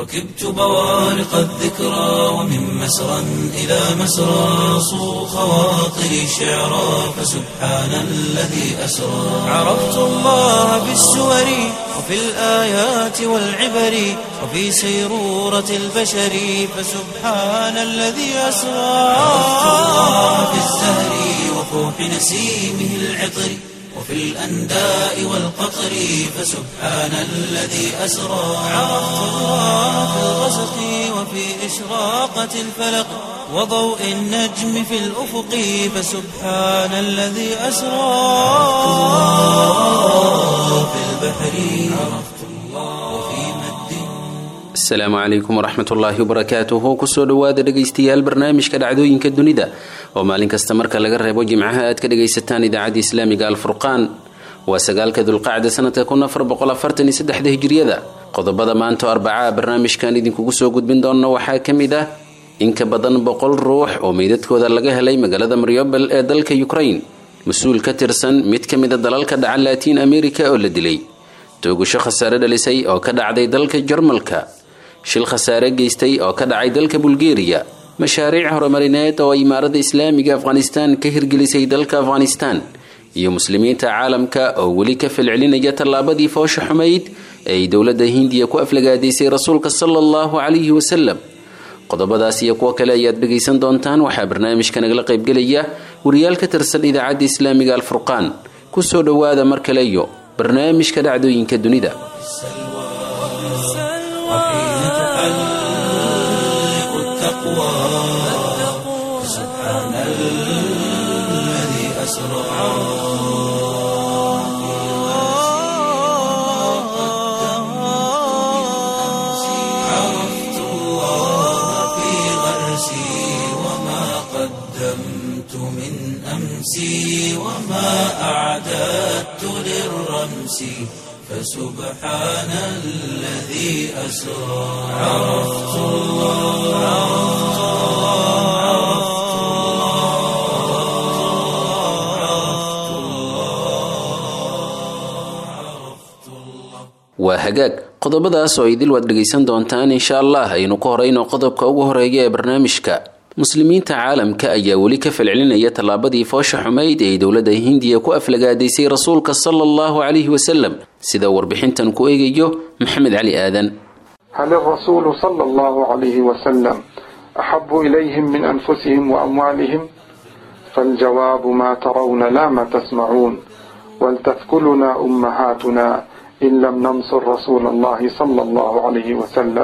ركبت بوارق الذكرى ومن مسرى إلى مسرى صو خواطري شعرا فسبحان الذي أسرى عرفت الله بالسور وفي الآيات والعبر وفي سيرورة البشر فسبحان الذي أسرى عرفت الله بالزهر وفوح نسيمه العطر وفي الأنداء والقطر فسبحان الذي أسرى عرفت الله في الغسق وفي إشراقة الفلق وضوء النجم في الأفق فسبحان الذي أسرى في البحر عرفت الله وفي مد asalaamu calaykum waraxmat ullaahi wabarakaatuhu kusoo dhowaada dhegaystayaal barnaamijka dhacdooyinka dunida oo maalin kasta marka laga reebo jimcaha aad ka dhagaysataan idaacadda islaamiga alfurqaan waa sagaalka dulqacda sanadka kun afar boqol afartan iyo saddexda hijriyada qodobada maanta oo arbacaa barnaamijkan idinkugu soo gudbin doona waxaa ka mid ah in ka badan boqol ruux oo meydadkooda laga helay magaalada mariobel ee dalka ukraine mas-uul ka tirsan mid ka mida dalalka dhaca laatiin america oo la dilay toogasho khasaare dhalisay oo ka dhacday dalka jarmalka shil khasaare geystay oo ka dhacay dalka bulgeriya mashaariic horumarineed oo imaarada islaamiga afghanistan ka hirgelisay dalka afghanistan iyo muslimiinta caalamka oo weli ka falcelinaya tallaabadii foosha xumayd ee ay dowladda hindiya ku aflagaadaysay rasuulka sala allahu calayhi wasalam qodobadaas iyo kuwo kale ayaad dhegaysan doontaan waxaa barnaamijka nagala qaybgelaya wariyaal ka tirsan idaacadda islaamiga alfurqaan kusoo dhowaada mar kale iyo barnaamijka dhacdooyinka dunida وحين تحلق التقوى سبحان الذي أسرى عرفت الله في غرسي وما قدمت من أمسي وما أعددت للرمس فسبحان الذي أسرى عرفت الله عرفت الله عرفت الله waa hagaag qodobadaas oo idil waad dhegaysan doontaan insha allah aynu ku horeyno qodobka ugu horeeya ee barnaamijka muslimiinta caalamka ayaa weli ka falcelinaya tallaabadii foosha xumayd ee ay dowladda hindiya ku aflagaadaysay rasuulka sala allahu calayhi wasalam sida warbixintan ku eegayo maxamed cali aadan هل الرسول صلى الله عليه وسلم أحب إليهم من أنفسهم وأموالهم فالجواب ما ترون لا ما تسمعون ولتثكلنا أمهاتنا إن لم ننصر رسول الله صلى الله عليه وسلم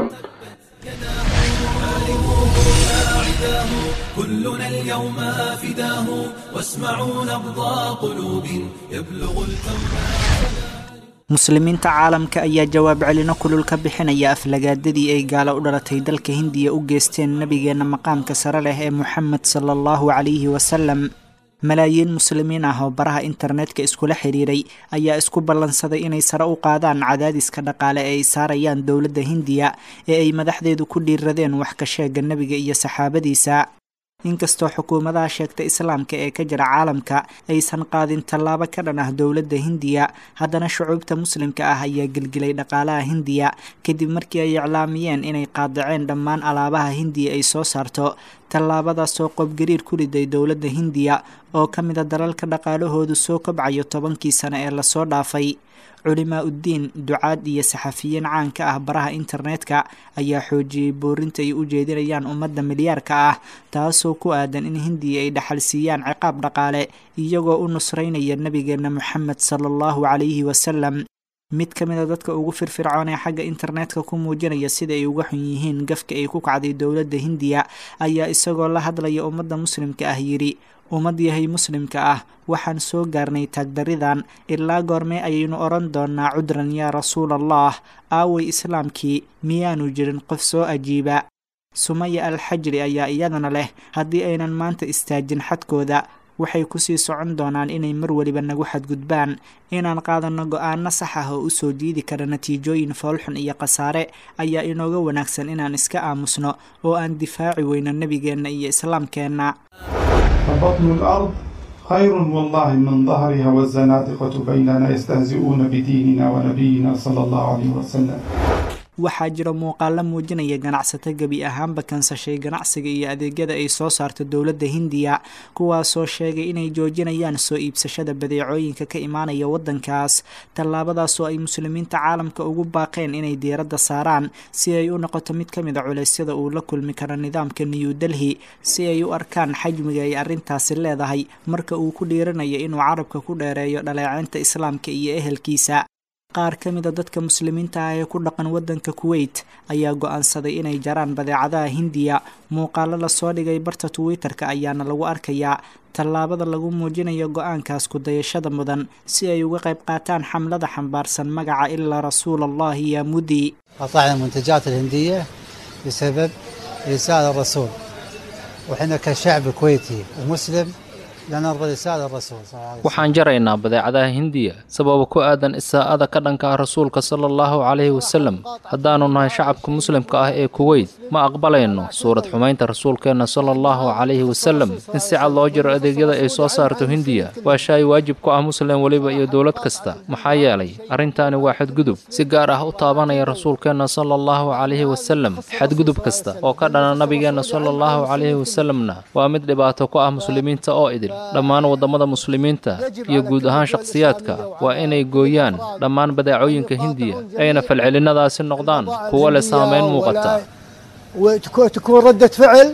كلنا اليوم فداه واسمعوا نبض قلوب يبلغ الكون muslimiinta caalamka ayaa jawaab celino kulul ka bixinaya aflagaadadii ay gaalo u dhalatay dalka hindiya u geysteen nabigeenna maqaamka sare leh ee moxamed sala allahu calayhi wasalam malaayiin muslimiin ah oo baraha internetka iskula xiriiray ayaa isku ballansaday inay sare u qaadaan cadaadiska dhaqaale ee ay saarayaan dowladda hindiya ee ay madaxdeedu ku dhiiradeen wax ka sheega nebiga iyo saxaabadiisa inkastoo xukuumadaha sheegta islaamka ee ka jira caalamka aysan qaadin tallaabo ka dhan ah dowladda hindiya haddana shucuubta muslimka ah ayaa gelgelay dhaqaalaha hindiya kadib markii ay iclaamiyeen inay qaadaceen dhammaan alaabaha hindiya ay soo saarto tallaabadaasoo qobgariir ku riday dowladda hindiya oo ka mida dalalka dhaqaalahoodu soo kobcayo tobankii sane ee lasoo dhaafay culimaa uddiin ducaad iyo saxafiyiin caanka ah baraha internetka ayaa xoojiyey boorinta ay u jeedinayaan ummadda milyaarka ah taasoo ku aadan in hindiya ay dhaxal siiyaan ciqaab dhaqaale iyagoo u nusraynaya nebigeenna moxamed sala allahu calayhi wasalam mid ka mid a dadka ugu firfircoon ee xagga internetka ku muujinaya sida ay uga xun yihiin gafka ay ku kacday dowladda hindiya ayaa isagoo la hadlaya ummadda muslimka ah yidhi ummad yahay muslimka ah waxaan soo gaarnay taagdaridan ilaa goormee ayaynu odhan doonnaa cudran yaa rasuul allah aaway islaamkii miyaanu jirin qof soo ajiiba sumaya alxajri ayaa iyadana leh haddii aynan maanta istaajin xadkooda waxay kusii socon doonaan inay mar weliba nagu xadgudbaan inaan qaadanno go-aano sax ah oo usoo jiidi kara natiijooyin foolxun iyo khasaare ayaa inooga wanaagsan inaan iska aamusno oo aan difaaci weyno nebigeenna iyo islaamkeenna فبطن الأرض خير والله من ظهرها والزنادقة بيننا يستهزئون بديننا ونبينا صلى الله عليه وسلم waxaa jira muuqaalo muujinaya ganacsato gebi ahaanba kansashay ganacsiga iyo adeegyada ay soo saarto dowladda hindiya kuwaasoo sheegay inay joojinayaan soo iibsashada badeecooyinka ka imaanaya waddankaas tallaabadaasoo ay muslimiinta caalamka ugu baaqeen inay diiradda saaraan si ay u noqoto mid ka mid a culeysyada uu la kulmi karo nidaamka new delhi si ay u arkaan xajmiga ay arrintaasi leedahay marka uu ku dhiiranayo inuu carabka ku dheereeyo dhaleeceynta islaamka iyo ehelkiisa qaar ka mida dadka muslimiinta ah ee ku dhaqan waddanka kuweyt ayaa go-aansaday inay jaraan badeecadaha hindiya muuqaalo lasoo dhigay barta twitter-ka ayaana lagu arkayaa tallaabada lagu muujinayo go-aankaas kudayashada mudan si ay uga qayb qaataan xamlada xambaarsan magaca ilaa rasuul allahi yaa mudi قطعنا المنتجات الهندية بسبب رسالة الرسول وحنا كشعب كويتي ومسلم لا نرضى رسالة الرسول صلى الله عليه وسلم waxaan jaraynaa badeecadaha hindiya sababa ku aadan isaa'ada ka dhanka ah rasuulka sala allahu calayhi wasalam haddaannu nahay shacabka muslimka ah ee kuweyt ma aqbalayno suurad xumaynta rasuulkeenna sala allahu calayhi wasalam in si cad loo jiro adeegyada ay soo saarto hindiya waa shay waajib ku ah muslim weliba iyo dowlad kasta maxaa yeelay arrintaani waa xadgudub si gaar ah u taabanaya rasuulkeenna sala allahu calayhi wasalam xadgudub kasta oo ka dhana nabigeenna sala allahu calayhi wasalamna waa mid dhibaato ku ah muslimiinta oo idil dhammaan waddamada muslimiinta iyo guud ahaan shakhsiyaadka waa inay gooyaan dhammaan badeecooyinka hindiya ayna falcelinadaasi noqdaan kuwo leh saamayn muuqata وتكون ردة فعل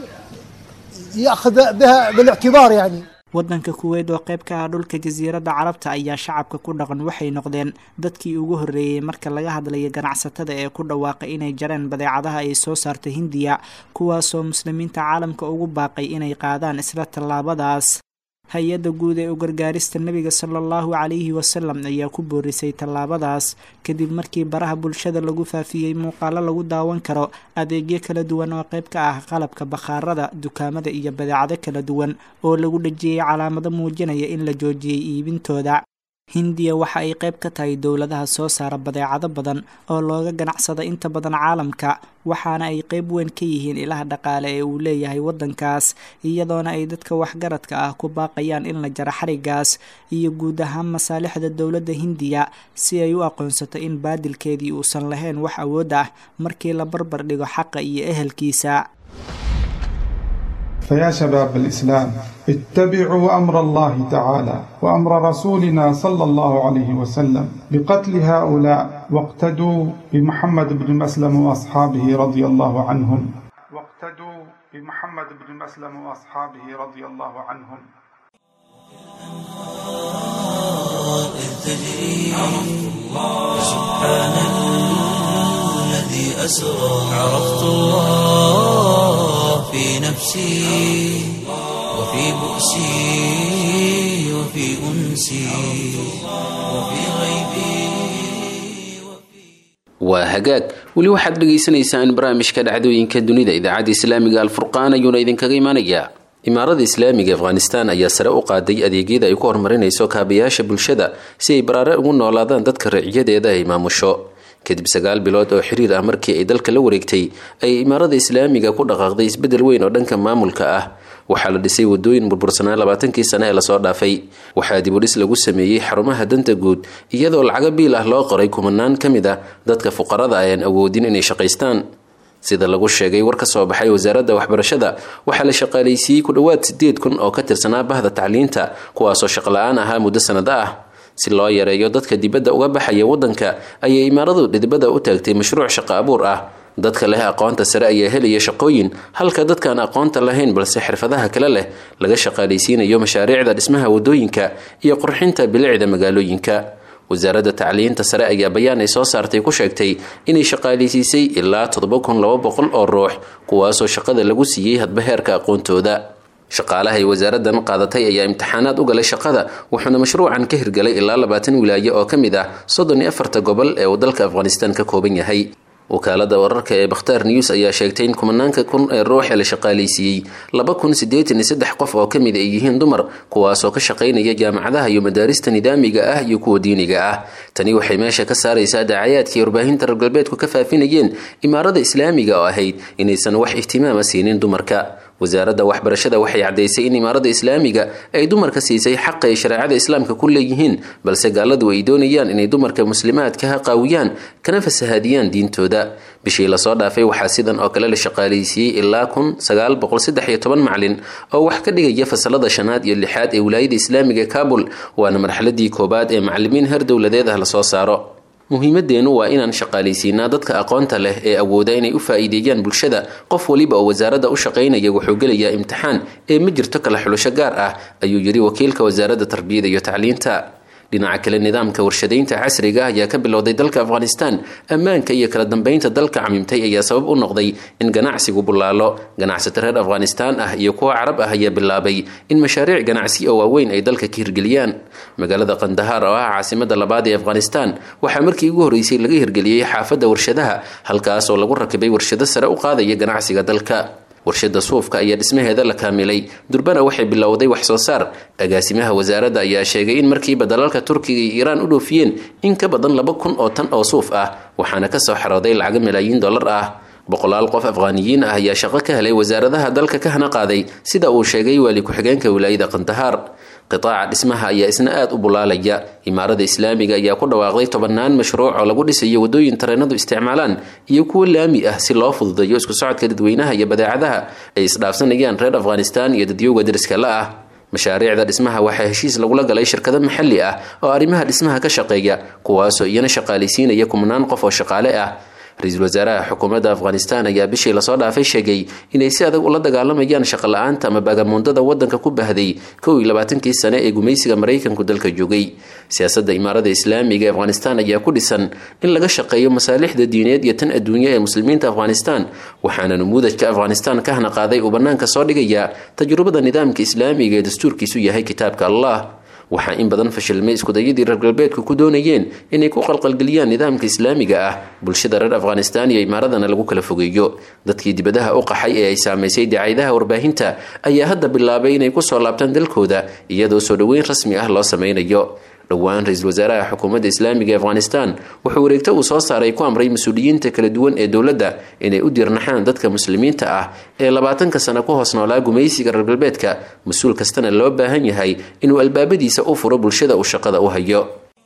يأخذ بها بالاعتبار يعني waddanka kuweyt oo qayb ka ah dhulka jasiiradda carabta ayaa shacabka ku dhaqan waxay noqdeen dadkii ugu horreeyey marka laga hadlayo ganacsatada ee ku dhawaaqay inay jareen badeecadaha ay soo saarta hindiya kuwaasoo muslimiinta caalamka ugu baaqay inay qaadaan isla tallaabadaas hay-adda guud ee u gargaarista nebiga sala allahu calayhi wasalam ayaa ku boorisay tallaabadaas kadib markii baraha bulshada lagu faafiyey muuqaalo lagu daawan karo adeegyo kala duwan oo qayb ka ah qalabka bakhaarada dukaamada iyo badeecado kala duwan oo lagu dhejiyey calaamado muujinaya in la joojiyey iibintooda hindiya waxa ay qayb ka tahay dowladaha soo saara badeecado badan oo looga ganacsada inta badan caalamka waxaana ay qayb weyn ka yihiin ilaha dhaqaale ee uu leeyahay waddankaas iyadoona ay dadka waxgaradka ah ku baaqayaan in la jaro xarigaas iyo guud ahaan masaalixda dowladda hindiya si ay u aqoonsato in baadilkeedii uusan lahayn wax awood ah markii la barbar dhigo xaqa iyo ehelkiisa فيا شباب الإسلام اتبعوا أمر الله تعالى وأمر رسولنا صلى الله عليه وسلم بقتل هؤلاء واقتدوا بمحمد بن مسلم وأصحابه رضي الله عنهم واقتدوا بمحمد بن مسلم وأصحابه رضي الله عنهم إذ تجري سبحان الذي أسرى عرفت الله في نفسي وفي بؤسي وفي أنسي وفي غيبي waa hagaag weli waxaad dhagaysanaysaan barnaamijka dhacdooyinka dunida idaacadda islaamiga alfurqaan ayuuna idinkaga imanayaa imaarada islaamiga afghanistan ayaa sare u qaaday adeegyada ay ku horumarinayso kaabayaasha bulshada si ay baraare ugu noolaadaan dadka riciyadeeda ay maamusho kadib sagaal bilood oo xiriir ah markii ay dalka la wareegtay ayay imaarada islaamiga ku dhaqaaqday isbedel weyn oo dhanka maamulka ah waxaa la dhisay wadooyin burbursanaa labaatankii sane ee lasoo dhaafay waxaa dibudhis lagu sameeyey xarumaha danta guud iyadoo lacago biil ah loo qoray kumanaan ka mid ah dadka fuqarada ayaan awoodin inay shaqaystaan sida lagu sheegay war ka soo baxay wasaaradda waxbarashada waxaa la shaqaalaysiiyey ku dhowaad sideed kun oo ka tirsanaa bahda tacliinta kuwaasoo shaqla-aan ahaa muddo sanado ah si loo yareeyo dadka dibadda uga baxaya waddanka ayay imaaradu dhidibada u taagtay mashruuc shaqo abuur ah dadka leh aqoonta sare ayaa helaya shaqooyin halka dadkaan aqoonta lahayn balse xirfadaha kale leh laga shaqaalaysiinayo mashaariicda dhismaha wadooyinka iyo qurxinta bilicda magaalooyinka wasaaradda tacliinta sare ayaa bayaan ay soo saartay ku sheegtay inay shaqaalaysiisay ilaa toddoba kun laba boqol oo ruux kuwaasoo shaqada lagu siiyey hadba heerka aqoontooda shaqaalaha ay wasaaraddan qaadatay ayaa imtixaanaad u galay shaqada wuxuuna mashruucan ka hirgalay ilaa labaatan wilaayo oo ka mid ah soddon iyo afarta gobol ee uu dalka afghanistan ka kooban yahay wakaalada wararka ee bakhtaar news ayaa sheegtay in kumanaanka kun ee ruux ee la shaqaalaysiiyey laba kun siddeetan iyo saddex qof oo ka mid ay yihiin dumar kuwaasoo ka shaqaynaya jaamacadaha iyo madaarista nidaamiga ah iyo kuwa diiniga ah tani waxay meesha ka saaraysaa daacayaadkii warbaahinta reer galbeedku ka faafinayeen imaarada islaamiga oo ahayd inaysan wax ihtimaama siinin dumarka wasaaradda waxbarashada waxay caddaysay in imaaradda islaamiga ay dumarka siisay xaqa ay shareecada islaamka ku leeyihiin balse gaaladu ay doonayaan inay dumarka muslimaadkaha qaawiyaan kana fasahaadiyaan diintooda bishii lasoo dhaafay waxaa sidan oo kale la shaqaaleysiiyey ilaa kun sagaal boqol saddex iyo toban macalin oo wax ka dhigaya fasalada shanaad iyo lixaad ee wilaayada islaamiga kaabul waana marxaladii koobaad ee macalimiin heer dowladeed ah lasoo saaro muhiimadeennu waa inaan shaqaalaysiinaa dadka aqoonta leh ee awooda inay u faa'iideeyaan bulshada qof waliba oo wasaaradda u shaqaynaya wuxuu gelayaa imtixaan ee ma jirto kala xulasho gaar ah ayuu yidhi wakiilka wasaaradda tarbiyada iyo tacliinta dhinaca kale nidaamka warshadaynta casriga ayaa ka bilowday dalka afghanistan ammaanka iyo kala dambeynta dalka camimtay ayaa sabab u noqday in ganacsigu bullaalo ganacsato reer afghanistan ah iyo kuwa carab ah ayaa bilaabay in mashaariic ganacsi oo waaweyn ay dalka ka hirgeliyaan magaalada kandahaar oo ah caasimada labaad ee afghanistan waxaa markii ugu horreysay laga hirgeliyey xaafadda warshadaha halkaas oo lagu rakibay warshado sare u qaadaya ganacsiga dalka warshada suufka ayaa dhismaheeda la kaamilay durbana waxay bilowday wax soo saar agaasimaha wasaaradda ayaa sheegay in markiiba dalalka turkiga iyo iiraan u dhoofiyeen in ka badan laba kun oo tan oo suuf ah waxaana kasoo xarooday lacago malaayiin dollar ah boqolaal qof afghaaniyiin ah ayaa shaqo ka helay wasaaradaha dalka ka hana qaaday sida uu sheegay waali ku-xigeenka wilaayada kandahaar qitaaca dhismaha ayaa isna aada u bulaalaya imaarada islaamiga ayaa ku dhawaaqday tobannaan mashruuc oo lagu dhisayo wadooyin tareenadu isticmaalaan iyo kuwo laami ah si loo fududeeyo isku socodka dadweynaha iyo badeecadaha ay isdhaafsanayaan reer afghanistan iyo dadyowga dariska la ah mashaariicda dhismaha waxaa heshiis lagula galay shirkado maxalli ah oo arrimaha dhismaha ka shaqeeya kuwaasoo iyana shaqaalaysiinaya kumnaan qof oo shaqaale ah ra-iisul wasaaraha xukuumadda afghanistan ayaa bishii lasoo dhaafay sheegay inay si adag ula dagaalamayaan shaqo la-aanta ama baagamuundada wadanka ku bahday kow iyo labaatankii sane ee gumaysiga maraykanku dalka joogay siyaasadda imaarada islaamiga ee afghanistan ayaa ku dhisan in laga shaqeeyo masaalixda diineed iyo tan adduunye ee muslimiinta afghanistan waxaana numuudajka afghanistan ka hana qaaday uu bannaanka soo dhigaya tajrubada nidaamka islaamiga ee dastuurkiisu yahay kitaabka allah waxaa in badan fashilmay iskudayadii reer galbeedku ku doonayeen inay ku qalqalgeliyaan nidaamka islaamiga ah bulshada reer afghanistan iyo imaaradana lagu kala fogeeyo dadkii dibadaha u qaxay ee ay saamaysay dacayadaha warbaahinta ayaa hadda bilaabay inay kusoo laabtaan dalkooda iyadoo soo dhoweyn rasmi ah loo sameynayo dhowaan ra-iisul wasaaraha xukuumadda islaamiga ee afghanistan wuxuu wareegto uu soo saaray ku amray mas-uuliyiinta kala duwan ee dowladda inay u dirnaxaan dadka muslimiinta ah ee labaatanka sano ku hoos noolaa gumaysiga reer galbeedka mas-uul kastana loo baahan yahay inuu albaabadiisa u furo bulshada uu shaqada u hayo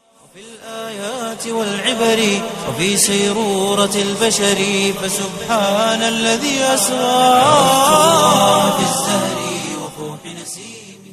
والعبر وفي سيرورة البشر فسبحان الذي أسرى في الزهر وفوح نسيمه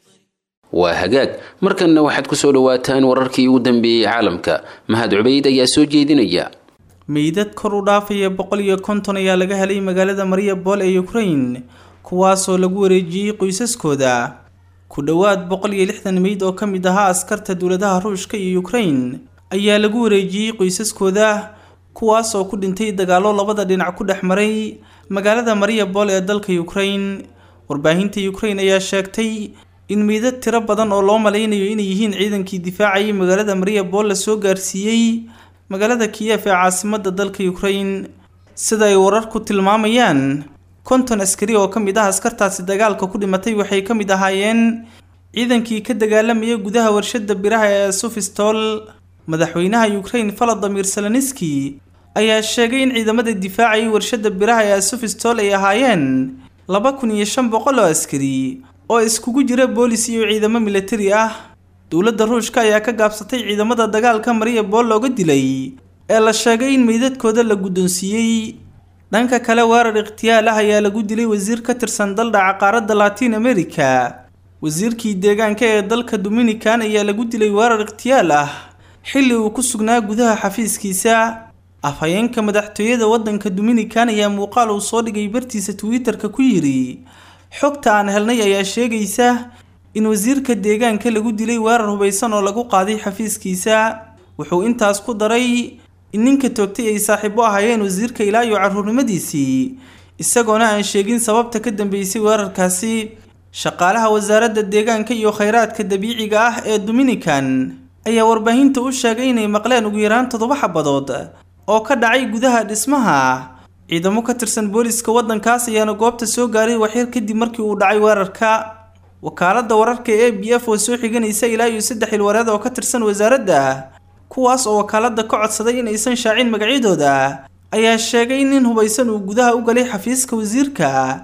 waa hagaag markanna waxaad ku soo dhawaataan wararkii ugu dambeeyey caalamka mahad cubayd ayaa soo jeedinaya meydad kor u dhaafaya boqol iyo konton ayaa laga helay magaalada mariabol ee ukraine kuwaasoo lagu wareejiyey qoysaskooda ku dhowaad boqol iyo lixdan meyd oo ka mid ahaa askarta dowladaha ruushka iyo ukraine ayaa lagu wareejiyey qoysaskooda kuwaasoo ku dhintay dagaallo labada dhinac ku dhex maray magaalada mariabol ee dalka ukraine warbaahinta ukraine ayaa sheegtay in meydad tiro badan oo loo malaynayo inay yihiin ciidankii difaacayay magaalada mariabol la soo gaarsiiyey magaalada kiyef ee caasimada dalka ukraine sida ay wararku tilmaamayaan konton askari oo ka mid ah askartaasi dagaalka ku dhimatay waxay ka mid ahaayeen ciidankii ka dagaalamaya gudaha warshada biraha ee sufistol madaxweynaha ukraine valadimir seloniski ayaa sheegay in ciidamada difaacayay warshada biraha ee sufistol ay ahaayeen laba kun iyo shan boqol oo askari oo iskugu jira boolis iyo ciidamo militari ah dowladda ruushka ayaa ka gaabsatay ciidamada dagaalka mariabol looga dilay ee la sheegay in meydadkooda la guddoonsiiyey dhanka kale weerar ikhtiyaal ah ayaa lagu dilay wasiir ka tirsan daldhaca qaaradda latin america wasiirkii deegaanka ee dalka dominican ayaa lagu dilay weerar ikhtiyaal ah xilli uu ku sugnaa gudaha xafiiskiisa afhayeenka madaxtooyada waddanka dominican ayaa muuqaal uu soo dhigay bartiisa twitter-ka ku yidhi xogta aan helnay ayaa sheegaysa in wasiirka deegaanka lagu dilay weerar hubaysan oo lagu qaaday xafiiskiisa wuxuu intaas ku daray in ninka toogtay ay saaxiibo ahaayeen wasiirka ilaa iyo carruurnimadiisii isagoona aan sheegin sababta ka dambeysay weerarkaasi shaqaalaha wasaaradda deegaanka iyo khayraadka dabiiciga ah ee dominican ayaa warbaahinta u sheegay inay maqleen ugu yaraan toddoba xabadood oo ka dhacay gudaha dhismaha ciidamo ka tirsan booliska waddankaas ayaana goobta soo gaaray waxyar kadib markii uu dhacay weerarka wakaaladda wararka ee a b f oo soo xiganaysa ilaa iyo saddex ilwareed oo ka tirsan wasaaradda kuwaas oo wakaaladda ka codsaday in aysan shaacin magacyadooda ayaa sheegay in nin hubaysan uu gudaha u galay xafiiska wasiirka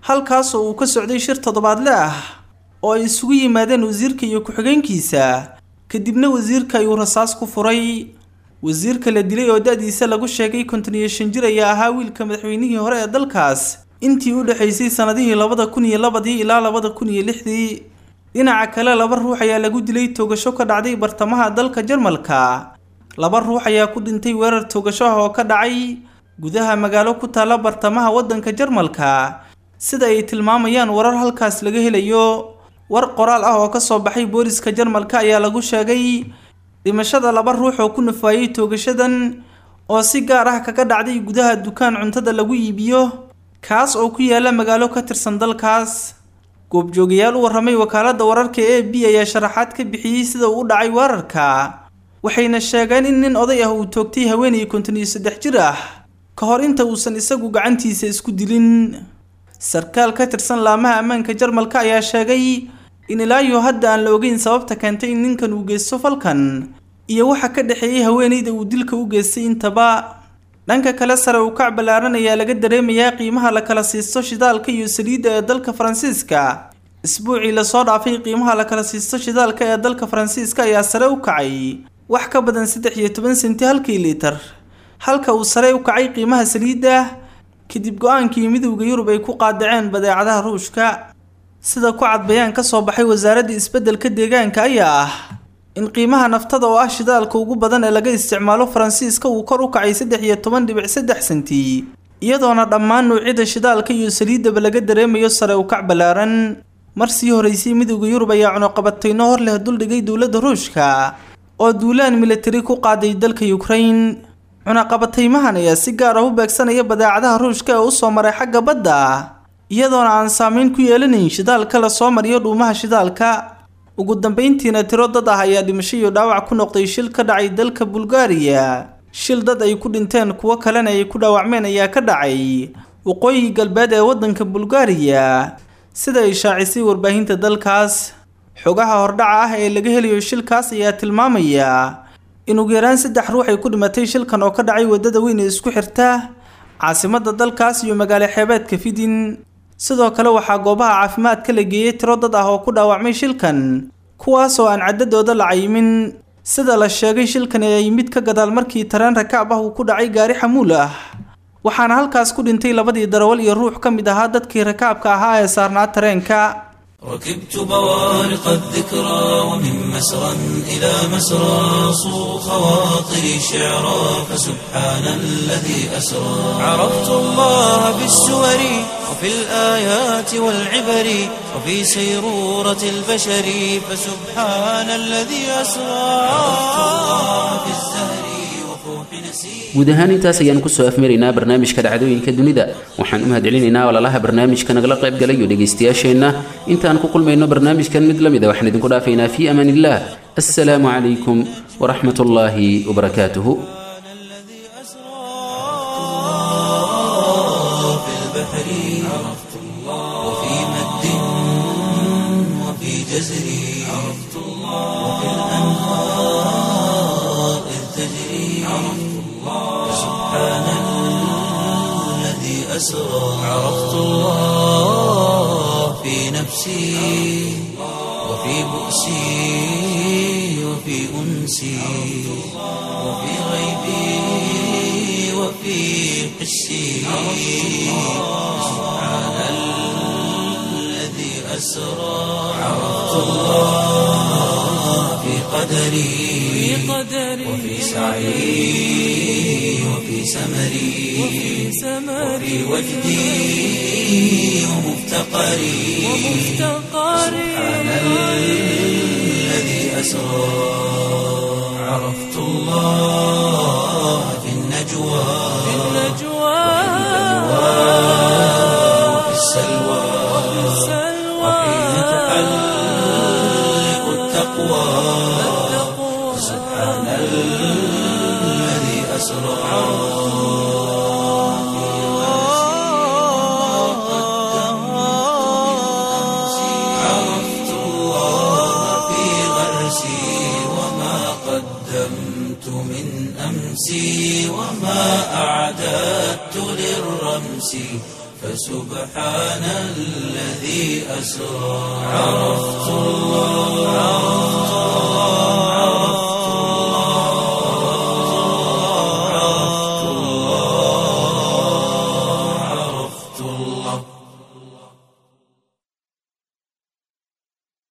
halkaasoo uu ka socday shir toddobaadle ah oo ay isugu yimaadeen wasiirka iyo ku-xigeenkiisa kadibna wasiirka ayuu rasaas ku furay wasiirka la dilay oo da-diisa lagu sheegay konton iyo shan jir ayaa ahaa wiilka madaxweynihii hore ee dalkaas intii u dhexaysay sanadihii labada kun iyo labadii ilaa labada kun iyo lixdii dhinaca kale laba ruux ayaa lagu dilay toogasho ka dhacday bartamaha dalka jarmalka laba ruux ayaa ku dhintay weerar toogasho ah oo ka dhacay gudaha magaalo ku taalla bartamaha waddanka jarmalka sida ay tilmaamayaan warar halkaas laga helayo war qoraal ah oo ka soo baxay booliska jarmalka ayaa lagu sheegay dhimashada laba ruux oo ku nafaayey toogashadan oo si gaar ah kaga dhacday gudaha dukaan cuntada lagu iibiyo kaas oo ku yaala magaalo ka tirsan dalkaas goobjoogayaal u warramay wakaaladda wararka e b ayaa sharaxaad ka bixiyey sida uu u dhacay weerarka waxayna sheegeen in nin oday ah uu toogtay haweenay konton iyo saddex jir ah ka hor inta uusan isagu gacantiisa isku dilin sarkaal ka tirsan laamaha ammaanka jarmalka ayaa sheegay in ilaayo hadda aan la ogeyn sababta keentay in ninkan uu geysto falkan iyo waxa ka dhexeeyey haweenayda uu dilka u geystay intaba dhanka kale sare uu kac ballaaran ayaa laga dareemayaa qiimaha la kala siisto shidaalka iyo saliidda ee dalka faransiiska isbuucii lasoo dhaafay qiimaha la kala siisto shidaalka ee dalka faransiiska ayaa sare u kacay wax ka badan saddex iyo toban senti halkii liitar halka uu sare u kacay qiimaha saliidda kadib go-aankii midowda yurub ay ku qaadaceen badeecadaha ruushka sida ku cad bayaan ka soo baxay wasaaradda isbeddelka deegaanka ayaa ah in qiimaha naftada oo ah shidaalka ugu badan ee laga isticmaalo faransiiska uu kor u kacay saddex iyo toban dhibic saddex senti iyadoona dhammaan nuucyada shidaalka iyo saliiddaba laga dareemayo sare u kac ballaaran mar sii horeysay midowda yurub ayaa cunuqabatayno hor leh duldhigay dowladda ruushka oo duulaan militari ku qaaday dalka ukrain cunaqabataymahan ayaa si gaar ah u beegsanaya badeecadaha ruushka ee usoo maray xagga badda iyadoona aan saameyn ku yeelanayn shidaalka lasoo mariyo dhuumaha shidaalka ugu dambeyntiina tiro dad ah ayaa dhimasho iyo dhaawac ku noqday shil ka dhacay dalka bulgaariya shil dad ay ku dhinteen kuwo kalena ay ku dhaawacmeen ayaa ka dhacay waqooyi galbeed ee waddanka bulgaariya sida ay shaacisay warbaahinta dalkaas xogaha hordhaca ah ee laga helayo shilkaas ayaa tilmaamaya in ugu yaraan saddex ruux ay ku dhimatay shilkan oo ka dhacay waddada weyn ee isku xirta caasimadda dalkaas iyo magaalo xeebeedka fidin sidoo kale waxaa goobaha caafimaadka la geeyey tiro dad ah oo ku dhaawacmay shilkan kuwaas oo aan caddadooda la cayimin sida la sheegay shilkan ee yimid ka gadaal markii tareen rakaab ah uu ku dhacay gaari xamuul ah waxaana halkaas ku dhintay labadii darawal iyo ruux ka mid ahaa dadkii rakaabka ahaa ee saarnaa tareenka ركبت بوارق الذكرى ومن مسرى إلى مسرى صو خواطري شعرا فسبحان الذي أسرى عرفت الله بالسور وفي الآيات والعبر وفي سيرورة البشر فسبحان الذي أسرى عرفت الله بالزهر وفوح نسير guud ahaan intaas ayaan kusoo afmaraynaa barnaamijka dhacdooyinka dunida waxaan u mahadcelinaynaa walaalaha barnaamijka nagala qayb galay iyo dhegaystayaasheenna intaan ku kulmayno barnaamijkan mid la mid a waxaan idinku dhaafaynaa fii amaan illah assalaamu calaykum waraxmat ullaahi wabarakaatuhu في البحر عرفت الله وفي مد وفي جزر عرفت الله وفي الأنهار إذ تجري عرفت الله سبحان الذي أسرى عرفت الله في نفسي وفي بؤسي وفي أنسي وفي غيبي وفي حسي سبحان الذي أسرى عرفت الله في قدري وفي سعي وفي سمري وفي وجدي ومفتقري سبحان الذي أسرى عرفت الله في النجوى وفي السلوى وحين تحلق التقوى سبحان الذي أسرى عرفت الله في غرسي وما قدمت من أمسي وما أعددت للرمس فسبحان الذي أسرى عرفت الله